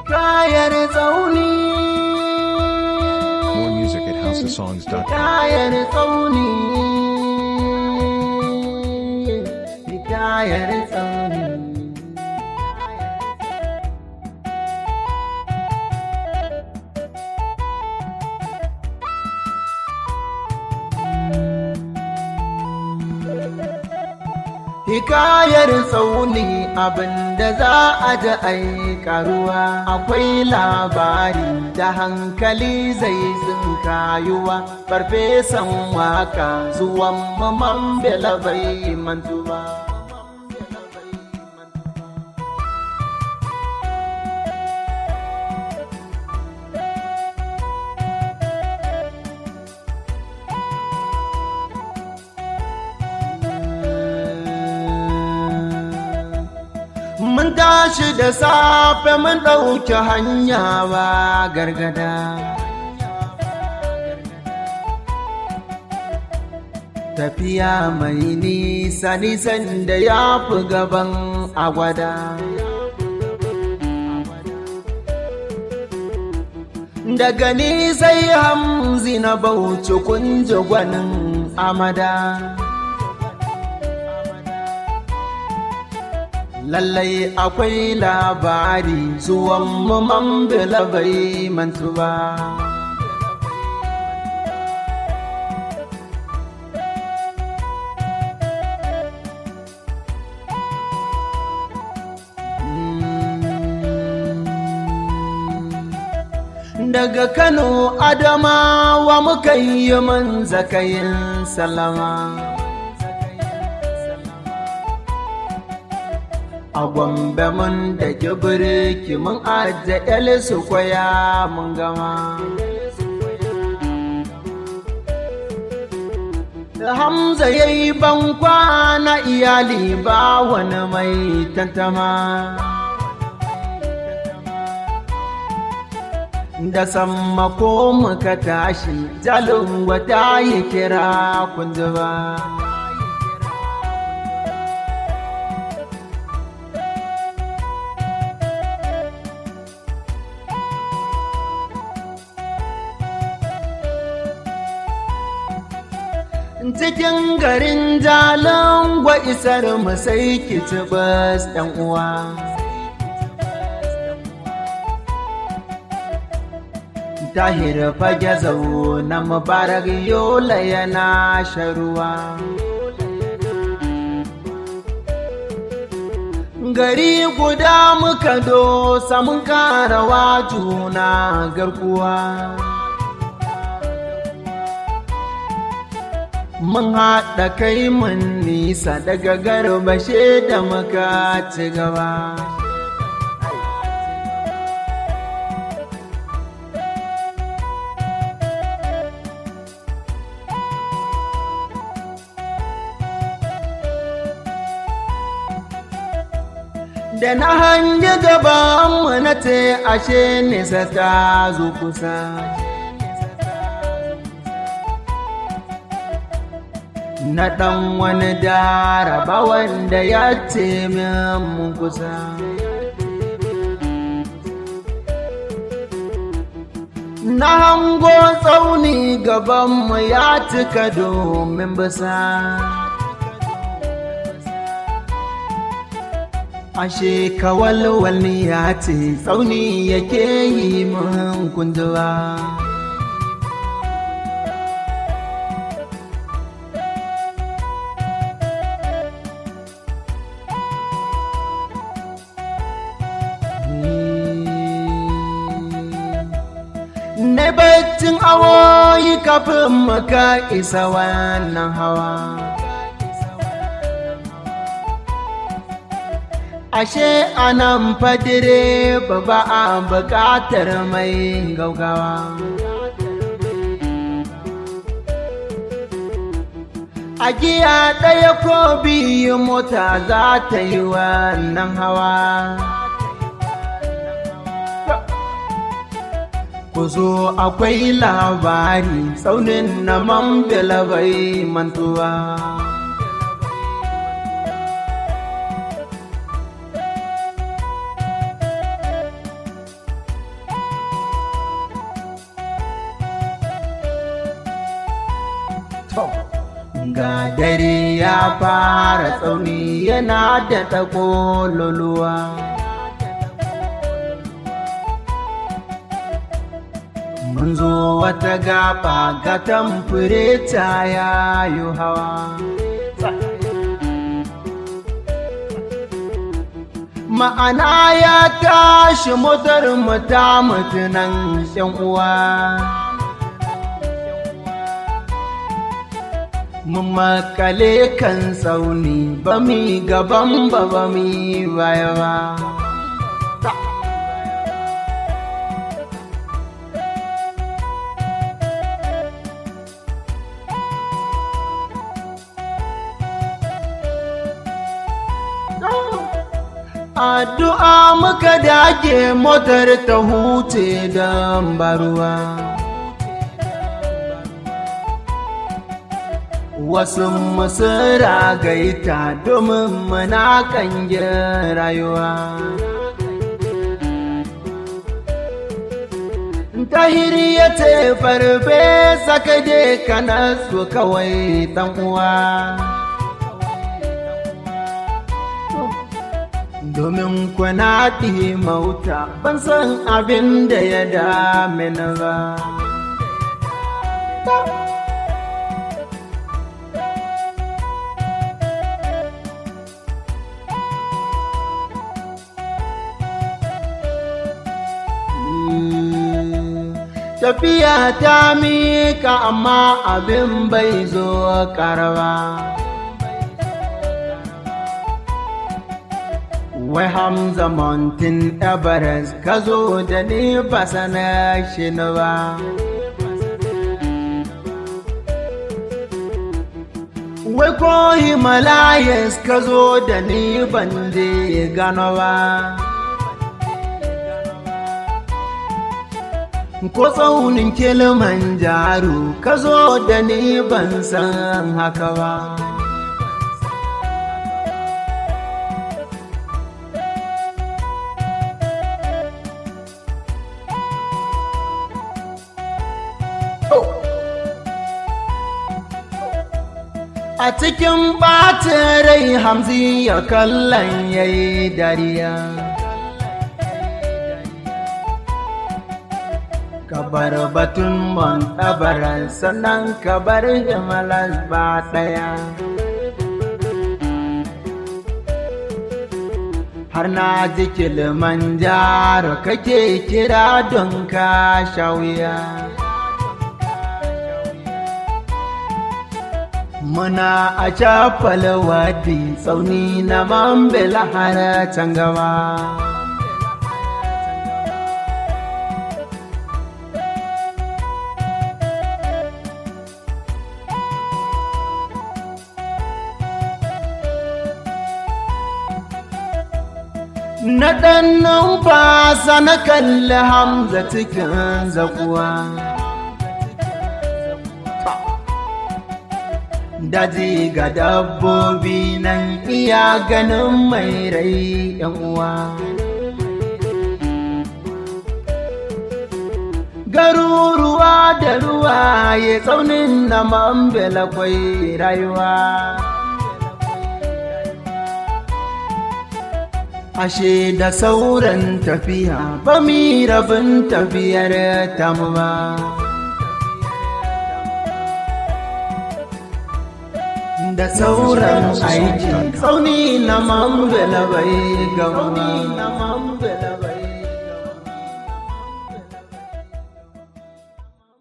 Hikayar tsauni. More music at houseofsongs.com. Hikayar tsauni. Hikayar tsauni. Hikayar tsauni abinda za a ji ai karuwa akwai labari da hankali zai tsinkayuwa farfesan waka zuwan maman bela bai mantuwa. Mun tashi da safe mun ɗauki hanya ba gargada. Tafiya mai nisa nisan da ya fi gaban agwada. Daga ni sai hamzi na bauchi kunji gwanin amada. lallai akwai labari zuwan man bila bai mantu ba. Daga Kano Adamawa muka yi man zakayin salama. a gwambe mun da kibirki mun ajiye su kwaya mun gama Hamza ya yi bankwa na iyali ba wani mai tantama da sammako muka tashi jalin wata yi kira kunji ba. cikin garin jalon gwa isar mu sai ki ci bas ɗan uwa. Tahir fage zau na mubarak yola yana sharuwa. Gari guda muka dosa mun karawa juna garkuwa. mun haɗa kai mun nisa daga garbashe da muka ci gaba. Da na hangi gabanmu na ce ashe nisa ta zo kusa. na ɗan wani daraba wanda ya ce min kusa. Na hango tsauni gabanmu ya cika domin bisa. Ashe kawalwal ya ce tsauni yake yi min kunduwa. na baccin awoyi kafin maka isa wannan hawa. Ashe anan fadire ba ba a buƙatar mai gaugawa. A giya ɗaya ko biyu mota za ta yi wannan hawa. ku zo akwai labari tsaunin na mambila bai mantuwa. ga dare ya fara tsauni yana da takololuwa mun zo wata gaba ga tamfure ta yayo hawa ma'ana ya tashi motar mu ta mutunan yan uwa mun makale kan tsauni ba mi gaban ba ba mi baya ba addu'a muka dage motar ta huce don baruwa wasu masu ragaita domin muna kangin rayuwa tahiri ya ce farfe sakade kana su kawai dan uwa domin kuna mauta ban san abin da ya dame na ba. Tafiya ta mika amma abin bai zo karba. Wai Hamza Mountain Everest ka zo da ni ba sana shi ba. Wai ko Himalayas ka zo da ni ban je gano ba. Ko tsaunin Kilimanjaro ka zo da ni ban san haka ba. A cikin ɓacin rai hamzi ya kallon ya yi dariya. Kabar batun mon ɗabaran sannan kabar himalas ba ɗaya. Har na ji Kilimanjaro kake kira don ka sha wuya. muna a cafal wadi tsauni na mambila har can gaba na ɗan numfasa na kalli hamza cikin zakuwa daji ga dabbobi nan iya ganin mai rai yan uwa garuruwa da ruwa ya tsaunin na mambela kwai rayuwa ashe da sauran tafiya ba mi rabin tafiyar tamu ba da sauran aiki tsauni na mambela bai gama